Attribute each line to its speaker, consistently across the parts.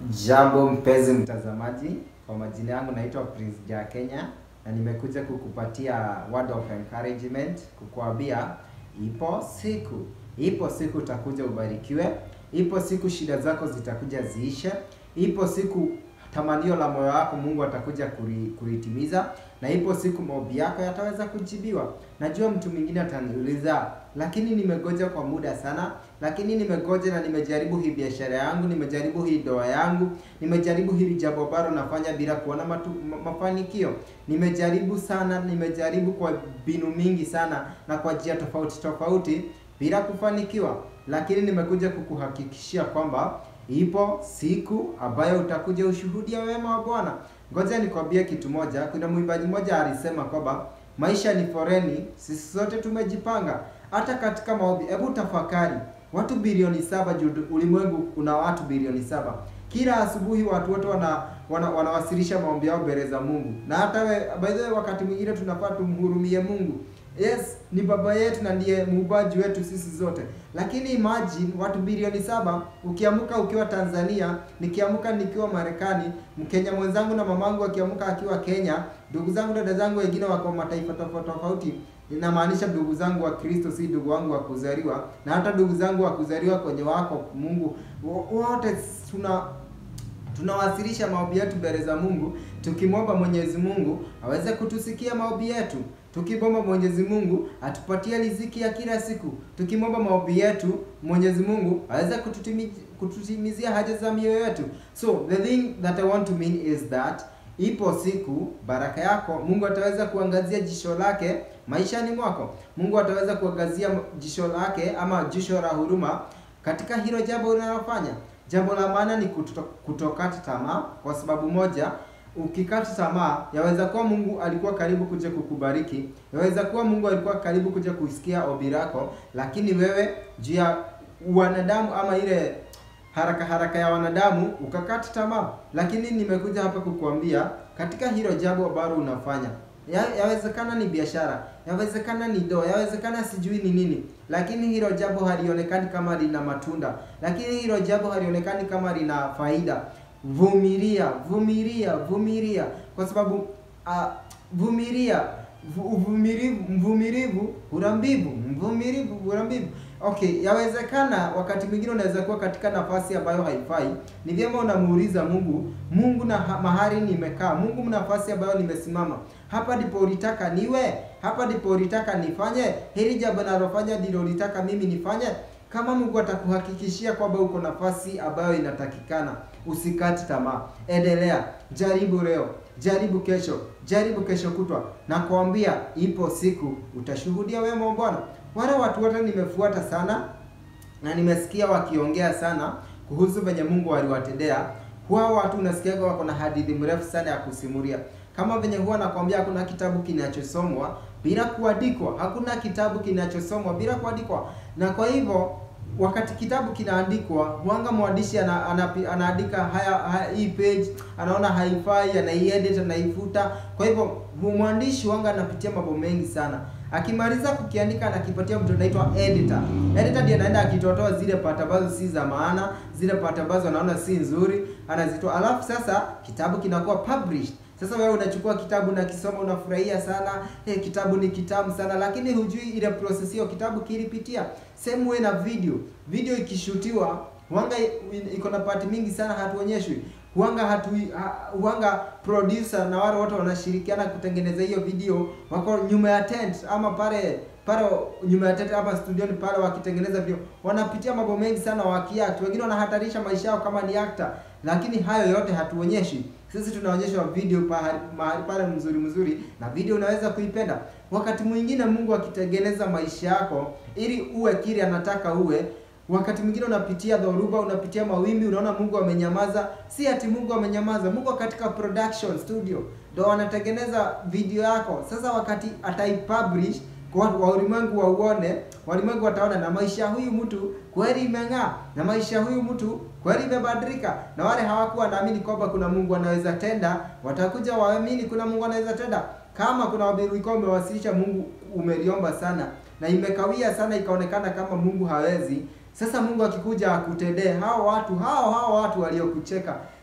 Speaker 1: Jambo mpenzi mtazamaji, kwa majina yangu naitwa Prince Ja Kenya na nimekuja kukupatia word of encouragement, kukuambia ipo siku, ipo siku utakuja ubarikiwe, ipo siku shida zako zitakuja ziishe, ipo siku tamanio la moyo wako Mungu atakuja kuri- kulitimiza, na ipo siku maombi yako yataweza kujibiwa. Najua mtu mwingine ataniuliza, lakini nimegoja kwa muda sana, lakini nimegoja na nimejaribu hii biashara yangu, nimejaribu hii ndoa yangu, nimejaribu hili jambo ambalo nafanya bila kuona matu, ma, mafanikio. Nimejaribu sana, nimejaribu kwa mbinu mingi sana na kwa njia tofauti tofauti bila kufanikiwa, lakini nimekuja kukuhakikishia kwamba ipo siku ambayo utakuja ushuhudia wema wa Bwana. Ngoja nikwambie kitu moja. Kuna mwimbaji mmoja alisema kwamba maisha ni foreni, sisi sote tumejipanga. Hata katika maombi, hebu tafakari, watu bilioni saba juu ulimwengu una watu bilioni saba. Kila asubuhi watu wote wana, wana wanawasilisha maombi yao mbele za Mungu, na hata we, by the way, wakati mwingine tunafaa tumhurumie Mungu. Yes, ni baba yetu na ndiye muumbaji wetu sisi zote, lakini imagine watu bilioni saba. Ukiamka ukiwa Tanzania, nikiamka nikiwa Marekani, Mkenya mwenzangu na mamangu akiamka akiwa Kenya, ndugu zangu dada zangu wengine wako mataifa tofauti tofauti. Inamaanisha ndugu zangu wa Kristo, si ndugu wangu wa kuzaliwa, na hata ndugu zangu wa kuzaliwa kwenye wako Mungu, wo- wote tuna tunawasilisha maombi yetu mbele za Mungu, tukimwomba Mwenyezi Mungu aweze kutusikia maombi yetu, tukimwomba Mwenyezi Mungu atupatie riziki ya kila siku, tukimwomba maombi yetu Mwenyezi Mungu aweze kututimi- kututimizia haja za mioyo yetu. So the thing that I want to mean is that ipo siku baraka yako Mungu ataweza kuangazia jisho lake maishani mwako. Mungu ataweza kuangazia jisho lake ama jisho la huruma katika hilo jambo unalofanya. Jambo la maana ni kuto, kutokata tamaa, kwa sababu moja, ukikata tamaa, yaweza kuwa Mungu alikuwa karibu kuja kukubariki, yaweza kuwa Mungu alikuwa karibu kuja kusikia ombi lako, lakini wewe juu ya wanadamu ama ile haraka haraka ya wanadamu ukakata tamaa. Lakini nimekuja hapa kukuambia katika hilo jambo ambalo unafanya ya, yawezekana ni biashara, yawezekana ni ndoa, yawezekana sijui ni nini, lakini hilo jambo halionekani kama lina matunda, lakini hilo jambo halionekani kama lina faida. Vumilia, vumilia, vumilia, kwa sababu uh, vumilia vu- uvumilivu, mvumilivu hula mbivu, mvumilivu hula mbivu. Okay, yawezekana wakati mwingine unaweza kuwa katika nafasi ambayo haifai. Ni vyema unamuuliza Mungu, Mungu na ha- mahali nimekaa, Mungu nafasi ambayo nimesimama, hapa ndipo ulitaka niwe, hapa ndipo ulitaka nifanye, hili jambo nalofanya ndilo ulitaka mimi nifanye. Kama Mungu atakuhakikishia kwamba uko nafasi ambayo inatakikana, usikate tamaa, endelea, jaribu leo, jaribu kesho, jaribu kesho kutwa, na kuambia ipo siku utashuhudia wema wa Bwana. Wale watu wote nimefuata sana na nimesikia wakiongea sana kuhusu venye Mungu aliwatendea. Huwa watu unasikiaga wako na hadithi mrefu sana ya kusimulia, kama venye huwa nakwambia, hakuna kitabu kinachosomwa bila kuandikwa, hakuna kitabu kinachosomwa bila kuandikwa. Na kwa hivyo wakati kitabu kinaandikwa, huanga mwandishi ana, ana, anaandika haya, haya hii page anaona haifai, anaiedit, anaifuta. Kwa hivyo mwandishi huanga anapitia mambo mengi sana akimaliza kukiandika anakipatia mtu anaitwa editor. Editor ndiye anaenda akitotoa zile part ambazo si za maana, zile part ambazo anaona si nzuri, anazitoa. Alafu sasa kitabu kinakuwa published. Sasa wewe unachukua kitabu na kisoma unafurahia sana, eh, kitabu ni kitamu sana, lakini hujui ile process hiyo kitabu kilipitia. Same way na video. Video ikishutiwa huanga i- iko na part mingi sana hatuonyeshwi. Huanga hatu ha, huanga producer na wale wote wanashirikiana kutengeneza hiyo video wako nyuma ya tent ama pale pale nyuma ya tent hapa studioni pale wakitengeneza video, wanapitia mambo mengi sana wakiact. Wengine wanahatarisha maisha yao kama ni actor, lakini hayo yote hatuonyeshi. Sisi tunaonyeshwa video pahali mahali pale mzuri mzuri, na video unaweza kuipenda. Wakati mwingine Mungu akitengeneza maisha yako ili uwe kile anataka uwe, wakati mwingine unapitia dhoruba, unapitia mawimbi, unaona Mungu amenyamaza. Si ati Mungu amenyamaza, Mungu katika production studio ndo anatengeneza video yako. Sasa wakati ataipublish kwa watu wa ulimwengu wauone, walimwengu wataona na maisha ya huyu mtu kweli imeng'aa, na maisha ya huyu mtu kweli imebadilika. Na wale hawakuwa naamini kwamba kuna Mungu anaweza tenda, watakuja waamini kuna Mungu anaweza tenda. Kama kuna ombi ulikuwa umewasilisha, Mungu umeliomba sana na imekawia sana, ikaonekana kama Mungu hawezi. Sasa Mungu akikuja akutendee hao watu hao hao watu waliokucheka,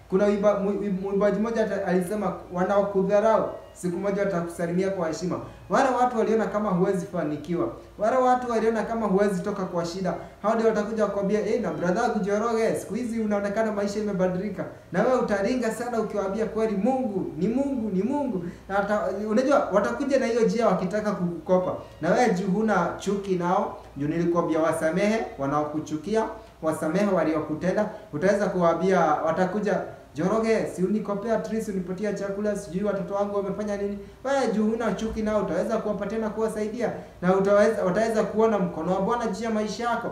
Speaker 1: kuna uimba- mu- mwimbaji mmoja ata- alisema wanaokudharau siku moja watakusalimia kwa heshima wale watu waliona kama huwezi fanikiwa wale watu waliona kama huwezi toka kwa shida hao ndio watakuja kukwambia eh na brother kujoroge siku hizi unaonekana maisha imebadilika na wewe utaringa sana ukiwaambia kweli Mungu ni Mungu ni Mungu na wata, unajua watakuja na hiyo njia wakitaka kukukopa na wewe juu huna chuki nao juu nilikwambia wasamehe wanaokuchukia wasamehe waliokutenda utaweza kuwaambia watakuja Joroge, si unikopea at least unipatia chakula, sijui watoto wangu wamefanya nini. Wewe juu huna chuki nao utaweza kuwapatia na kuwasaidia na utaweza wataweza kuona mkono wa Bwana juu ya maisha yako.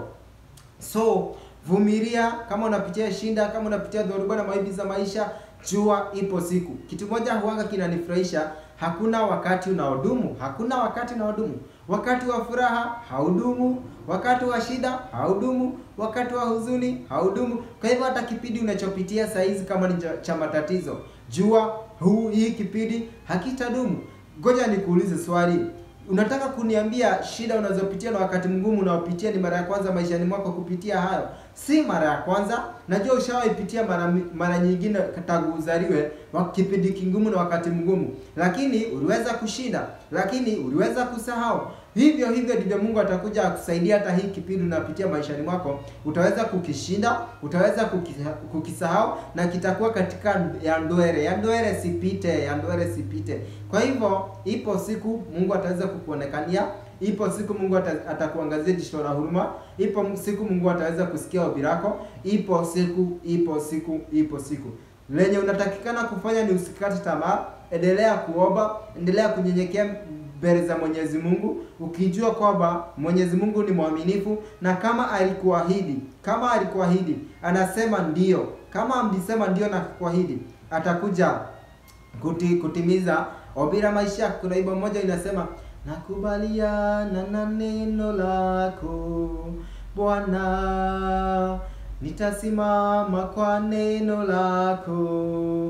Speaker 1: So vumilia, kama unapitia shinda, kama unapitia dhoruba na maibi za maisha, jua ipo siku. Kitu moja huanga kinanifurahisha, hakuna wakati unaodumu, hakuna wakati unaodumu. Wakati wa furaha haudumu, wakati wa shida haudumu, wakati wa huzuni haudumu. Kwa hivyo hata kipindi unachopitia saa hizi kama ni cha- cha matatizo, jua huu hii kipindi hakitadumu. Ngoja nikuulize swali. Unataka kuniambia shida unazopitia na wakati mgumu unaopitia ni mara ya kwanza maishani mwako kupitia hayo? Si mara ya kwanza. Najua ushawaipitia mara mi- mara nyingine tangu uzaliwe wa kipindi kigumu na wakati mgumu, lakini uliweza kushinda, lakini uliweza kusahau. Hivyo hivyo ndivyo Mungu atakuja akusaidia hata hii kipindi unapitia maishani mwako, utaweza kukishinda, utaweza kukisa- kukisahau na kitakuwa katika ya ndwere, ya ndwere sipite, ya ndwere sipite. Kwa hivyo ipo siku Mungu ataweza kukuonekania, ipo siku Mungu ata- atakuangazia jicho la huruma, ipo siku Mungu ataweza kusikia ombi lako, ipo siku, ipo siku, ipo siku. Lenye unatakikana kufanya ni usikate tamaa, endelea kuomba, endelea kunyenyekea mbele za Mwenyezi Mungu ukijua kwamba Mwenyezi Mungu ni mwaminifu na kama alikuahidi, kama alikuahidi, anasema ndio. Kama mlisema ndio na kuahidi, atakuja kuti, kutimiza ombi la maisha yako. Kuna wimbo mmoja inasema nakubaliana na neno lako Bwana, nitasimama kwa neno lako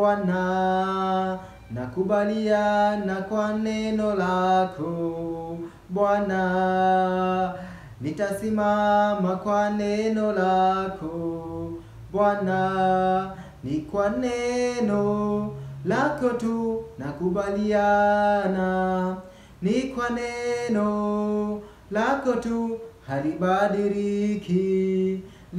Speaker 1: Bwana, nakubaliana kwa neno lako Bwana, nitasimama kwa neno lako Bwana, ni kwa neno lako tu nakubaliana, ni kwa neno lako tu halibadiliki,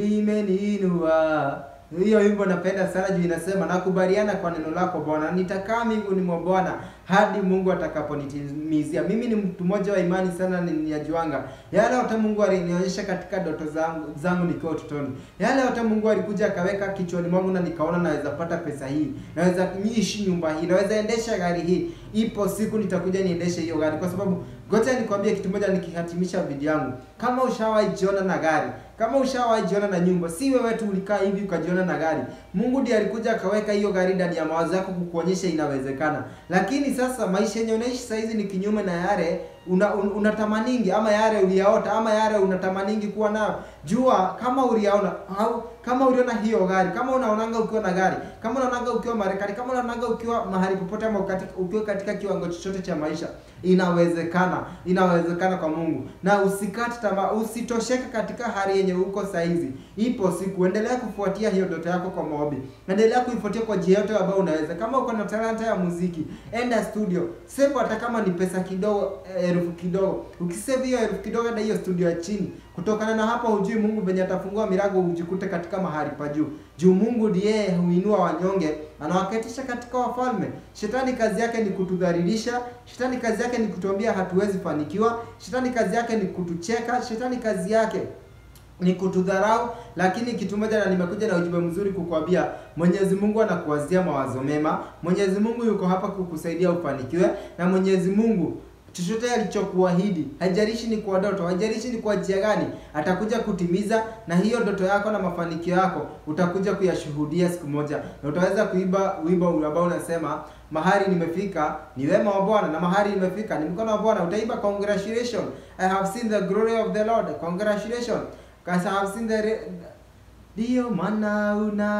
Speaker 1: limeninua. Hiyo wimbo napenda sana juu inasema nakubaliana kwa neno lako Bwana, nitakaa mbinguni mwa Bwana hadi Mungu atakaponitimizia. Mimi ni mtu mmoja wa imani sana, ninajuanga yale yote Mungu alinionyesha katika ndoto zangu zangu nikiwa utotoni, yale yote Mungu alikuja akaweka kichwani mwangu na nikaona naweza pata pesa hii, naweza niishi nyumba hii, naweza endesha gari hii. Ipo siku nitakuja niendeshe hiyo gari, kwa sababu ngoja nikwambie kitu moja nikihatimisha video yangu. Kama ushawahi jiona na gari, kama ushawahi jiona na nyumba, si wewe tu ulikaa hivi ukajiona na gari. Mungu ndiye alikuja akaweka hiyo gari ndani ya mawazo yako kukuonyesha inawezekana. Lakini sasa maisha yenye unaishi saa hizi ni kinyume na yale una, un, unatamaningi ama yale uliyaota ama yale unatamaningi kuwa nayo. Jua kama uliyaona au kama uliona hiyo gari, kama unaonanga ukiwa na gari, kama unaonanga ukiwa Marekani, kama unaonanga ukiwa mahali popote ama katika, ukiwa katika kiwango chochote cha maisha, inawezekana, inawezekana kwa Mungu. Na usikate tamaa, usitosheke katika hali yenye uko saa hizi. Ipo siku, endelea kufuatia hiyo ndoto yako kwa maombi, endelea kuifuatia kwa njia yote ambayo unaweza. Kama uko na talanta ya muziki, enda studio, save hata kama ni pesa kidogo, elfu kidogo. Ukisave hiyo elfu kidogo na hiyo studio ya chini, kutokana na hapo hujui Mungu venye atafungua milango ujikute katika mahali pa juu. Juu Mungu ndiye huinua wanyonge, anawaketisha katika wafalme. Shetani kazi yake ni kutudhalilisha, shetani kazi yake ni kutuambia hatuwezi fanikiwa, shetani kazi yake ni kutucheka, shetani kazi yake ni kutudharau, lakini kitu moja, na nimekuja na ujumbe mzuri kukwambia, Mwenyezi Mungu anakuwazia mawazo mema. Mwenyezi Mungu yuko hapa kukusaidia ufanikiwe, na Mwenyezi Mungu chochote alichokuahidi, haijalishi ni kwa ndoto, haijalishi ni kwa njia gani, atakuja kutimiza, na hiyo ndoto yako na mafanikio yako utakuja kuyashuhudia siku moja, na utaweza kuimba wimbo ambao unasema mahali nimefika ni wema wa Bwana, na mahali nimefika ni mkono wa Bwana. Utaimba congratulations, I have seen the glory of the Lord, congratulations, because I have seen the re- Ndiyo maana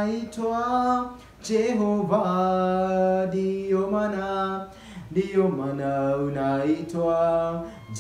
Speaker 1: unaitwa Jehova, ndiyo maana ndiyo maana unaitwa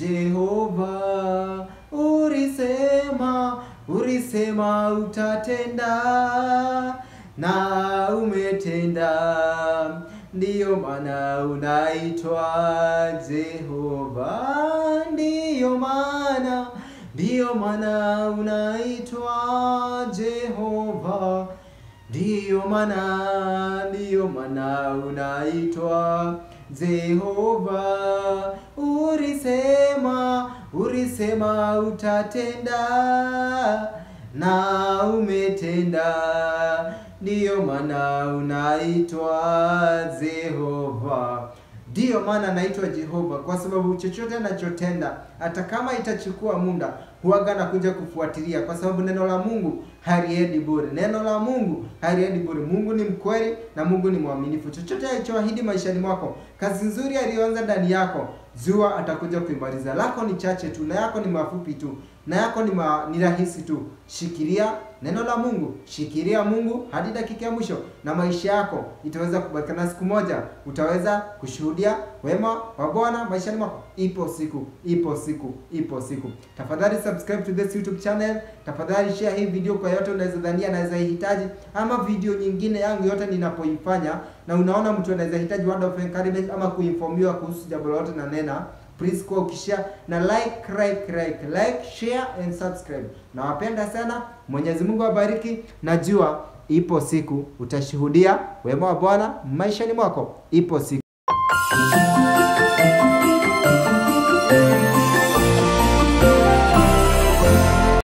Speaker 1: Jehova. Ulisema, ulisema utatenda, na umetenda, ndiyo maana unaitwa Jehova, ndiyo maana, ndiyo maana unaitwa Jehova, ndiyo maana, ndiyo maana unaitwa Jehova. Ulisema, ulisema utatenda na umetenda, ndiyo maana unaitwa Jehova. Ndiyo maana naitwa Jehova kwa sababu chochote anachotenda hata kama itachukua muda huwaga nakuja kufuatilia, kwa sababu neno la Mungu haliendi bure. Neno la Mungu haliendi bure. Mungu ni mkweli na Mungu ni mwaminifu. Chochote alichoahidi maishani mwako, kazi nzuri aliyoanza ndani yako, jua atakuja kuimaliza. Lako ni chache tu na yako ni mafupi tu na yako ni, ma, ni rahisi tu. Shikilia neno la Mungu, shikilia Mungu hadi dakika ya mwisho, na maisha yako itaweza kubatikana. Siku moja utaweza kushuhudia wema wa Bwana maishani mwako. Ipo siku, ipo siku, ipo siku. Tafadhali subscribe to this YouTube channel. Tafadhali share hii video kwa yote unaweza dhania anaweza ihitaji, ama video nyingine yangu yote ninapoifanya, na unaona mtu anaweza hitaji word of encouragement ama kuinformiwa kuhusu jambo lolote na nena please kwa ukishare na like like like like share and subscribe. Nawapenda sana, Mwenyezi Mungu awabariki. Najua ipo siku utashuhudia wema wa Bwana maishani mwako, ipo siku